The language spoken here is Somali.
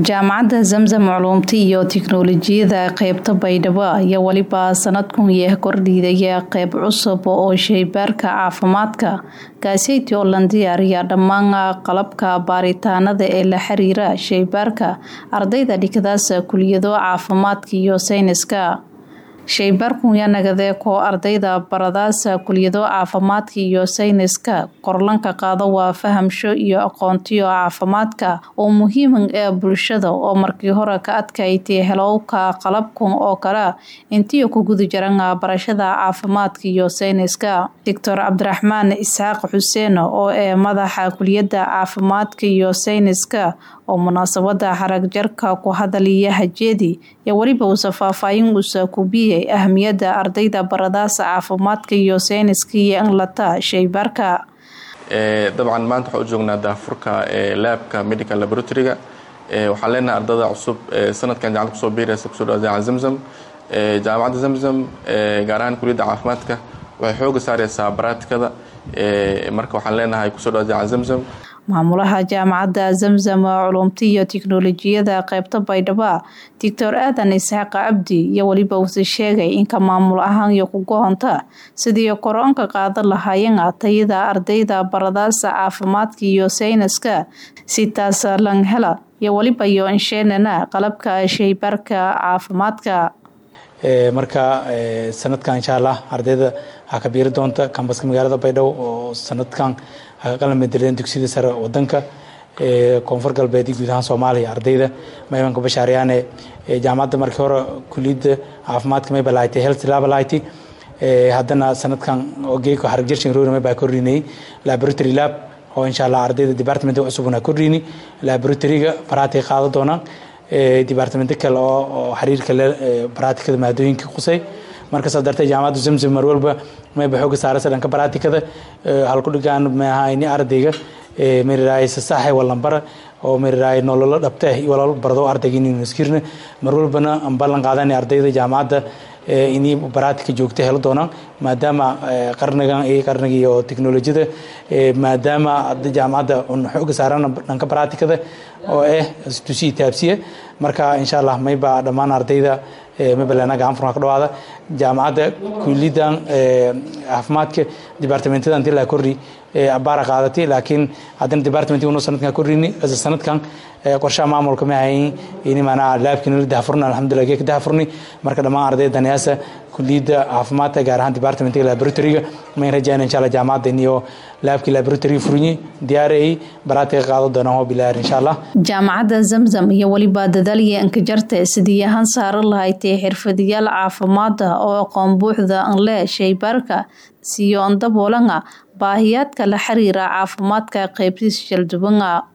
jaamacadda zamzam culuumta iyo tiknoolajiyada qeybta baydhabo ayaa weliba sanadkun yah kordhiidaya qeyb cusub oo shaybaarka caafimaadka kaaseyti oo lan diyaariya dhammaan qalabka baaritaanada ee la xiriira shaybaarka ardayda dhigdaas kuliyado caafimaadka iyo sayniska shaybaarkun yaa nagadee koo ardayda baradaasa kuliyado caafimaadka iyo sayniska korlanka qaado waa fahamsho iyo aqoontiyo caafimaadka oo muhiiman ee bulshada oo markii hore ka adkaytay helowka qalabkan oo kale intiyo ku guda jiran barashada caafimaadka iyo sayniska doctor cabdiraxmaan isxaaq xuseen oo ee madaxa kuliyada caafimaadka iyo sayniska oo munaasabada xarag jarka ku hadaliya hajeedi iyo weliba uusa faahfaahin uusa kubiyay ahamiyada ardayda baradaasa caafimaadka iyo sayniska iyo inlata shaybaarka dabcan maanta waxaan u joognaa daafurka laabka medical laboratoryga waxaan leenahay ardada cusub sanadkan jaamacada kusoo biiraysa kusoo dhawaada jaamacada zamzam jaamacadda zamzam gaar ahaan kuliyadda caafimaadka waxay xooga saareysaa baraatikada marka waxaan leenahay kusoo dhawaada jaamacada zamzam maamulaha jaamacadda zamzam culumta iyo tiknoolajiyada qeybta baydhabo doctor aadan isxaaq cabdi iyo weliba uuse sheegay inka maamul ahaan iyo kugohonta sidii kor-aanka qaadan lahaayeen tayada ardayda baradaasa caafimaadka iyo sayniska si taas lan hela iyo weliba iyo insheenana qalabka shaybaarka caafimaadka marka sanadkan insha allah ardayda waxaa ka biiri doonta kambaska magaalada baydhabo oo sanadkan qalamadeleen dugsiyada sare wadanka koonfur galbeed iyo guud ahaan soomaaliya ardayda maymanka bashaaryaane jaamacadda markii hore kuliyadda caafimaadka may balaaytay health labality haddana sanadkan geeko harag jarshin roorame baa kordhinayay laboratory lab oo insha allah ardayda department cusubna kordhini laboratoryga baraatiga qaada doonaan departmento kale oo xiriirka le baraatikada maadooyinka qusay marka saa dartee jaamacadda zamzam mar walba mayba xooga saaraysa dhanka baraatikada halkudhigaan mahayni ardayga mariraay sasaxe walambara oo mariraay nololo dhabte walalo bardo ardayga inaynu iskirna mar walbana aan ballan qaadana ardayda jaamacadda inay baraatika joogta helo doonaan maadaama qarnigan iyo qarniga iyo teknolojiyada maadaama jaamacadda un xooga saarana dhanka baraatikada oo ah tusiya taabsiya marka insha allah mayba dhammaan ardayda mabalena gacan furna ka dhawaada jaamacadda kuliyadan caafimaadka departamentada intii la kordhi abaara qaadatay laakiin haddana department unu sanadkan kordhini sanadkan qorshaha maamulka ma hayin ini maanaa laabkina la dahafurna alxamdulillah geeka dahafurni marka dhammaan ardayda danayaasa kuliyadda caafimaadka gaar ahaan departmentiga laboratoryga mayn rajayna insha allah jaamacadda iniyo laabkii laboratoryga furinyi diyaarayay baraatiga qaado doonaan oo bilaar insha allah jaamacadda zamzam iyo weliba dadaalya inkajarte sidii ahaan saaran lahaytay xirfadayaal caafimaada oo aqoon buuxda anle shaybaarka siyo andaboolanga baahiyaadka la xiriira caafimaadka qeybtiis shalduwanga